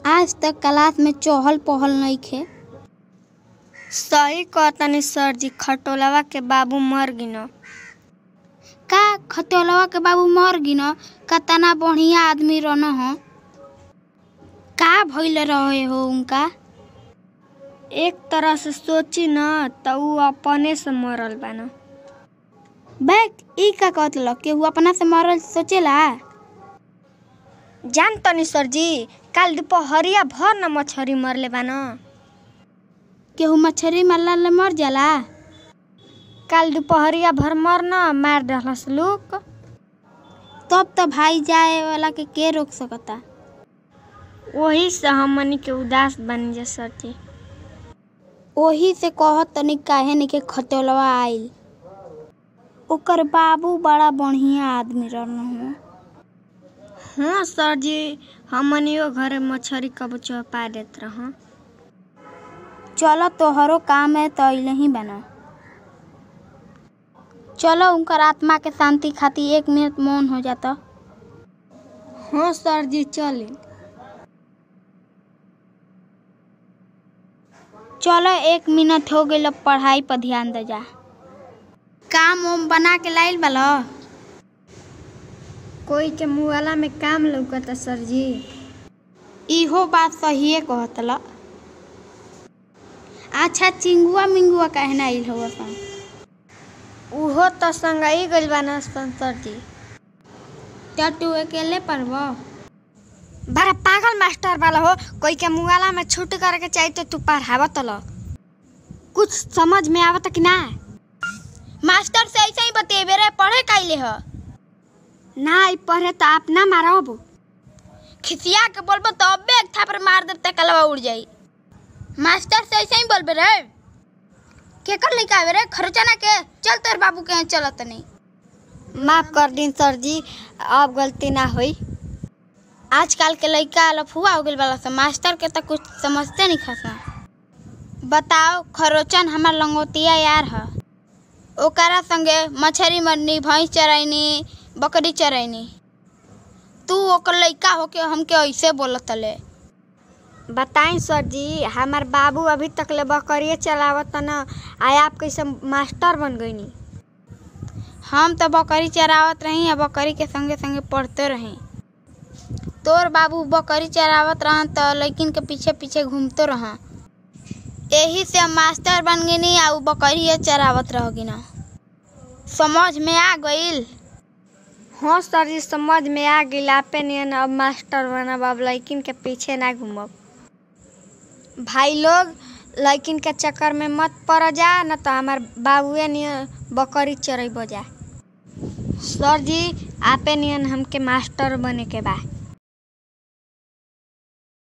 आज तक क्लास में चहल पहल नइखे सही कहतनी सर जी खटोलवा के बाबू मर गिन का खतौलवा के बाबू मर गिन कतना बढ़िया आदमी रहन हो का भइल रहे हो उनका एक तरह से सोची न त ऊ अपने से मरल बान बैक ई का कहत ल केहू अपना से मरल सोचेला जान तनी सर जी काल दोपहरिया भर न मछरी मरले बान केहू मछरी मरला ले मर जाला काल दोपहरिया भर मर न मार डलस लोग तब तो भाई जाए वाला के के रोक सकता वही से हमनी के उदास बन जा सर जी ओही से कहत तनी काहे नहीं के खतौलवा आइल ओकर बाबू बड़ा बढ़िया आदमी रहन हो हाँ सर जी हमनियो घरे मछरी कब चौपा देत रह चलो तोहरो काम है तो अइले ही बना चलो उनकर आत्मा के शांति खातिर एक मिनट मौन हो जाता हाँ सर जी चली चलो एक मिनट हो गई पढ़ाई पर ध्यान दे जा काम ओम बना के लाइल बलो कोई के मुआला में काम लौकता सर जी इहो बात सहिए कहत ल अच्छा चिंगुआ मिंगुआ काहे ना आइल हो सन उहो तो संगई गइल बान सन सर जी क्या तू अकेले पढ़बो बड़ा पागल मास्टर वाला हो कोई के मुआला में छूट करके चाहिए तो तू पढ़ावत ल कुछ समझ में आवत कि ना मास्टर से ऐसे ही बतेबे रे पढ़े काइले ह ना ई पढ़े तो आप ना मारब खिसिया के बोलबो तो अबे एक थापर मार देब त कलवा उड़ जाई मास्टर से ऐसे ही बोलबे रे के कर लेके आवे रे खर्चा ना के चल तोर बाबू के यहाँ चलत नहीं माफ कर दिन सर जी अब गलती ना हुई आजकल के लड़का लफुआ हो गइल वाला सब मास्टर के तो कुछ समझते नहीं खसा बताओ खरोचन हमार लंगोतिया यार ह ओकरा संगे मछरी मरनी भैंस चरैनी बकरी चरैनी तू ओकर लड़का होके हमके ऐसे बोलत ले बताई सर जी हमार बाबू अभी तक ले बकरिए चलावत न आय आप कैसे मास्टर बन गईनी हम तो बकरी चरावत रही आ बकरी के संगे संगे पढ़ते रही तोर बाबू बकरी चरावत रहन तो लड़किन के पीछे पीछे घूमते रह यही से हम मास्टर बन गई आ उ बकरी चरावत रह गिना समझ में आ गइल हाँ सर जी समझ में आ गई आपे नियन अब मास्टर बनब अब लड़किन के पीछे ना घूमब भाई लोग लड़किन के चक्कर में मत पड़ जा न तो हमार बाबुए नियन बकरी चरेब जा सर जी आपे नियन हमके मास्टर बने के बा